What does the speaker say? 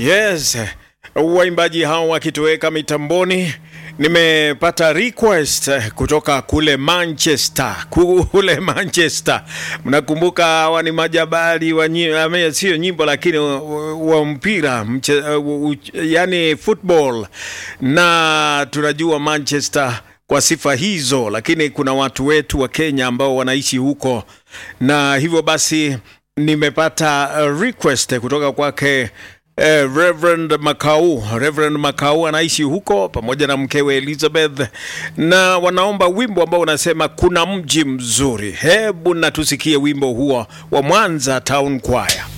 Yes, waimbaji hao wakitoweka mitamboni. Nimepata request kutoka kule Manchester, kule Manchester. Mnakumbuka hawa ni majabali wa nyi- sio nyimbo lakini wa, wa mpira mche, uh, yani football, na tunajua Manchester kwa sifa hizo, lakini kuna watu wetu wa Kenya ambao wanaishi huko, na hivyo basi nimepata uh, request kutoka kwake Eh, Reverend Makau, Reverend Makau anaishi huko pamoja na mkewe Elizabeth, na wanaomba wimbo ambao unasema kuna mji mzuri. Hebu na tusikie wimbo huo wa Mwanza Town Choir.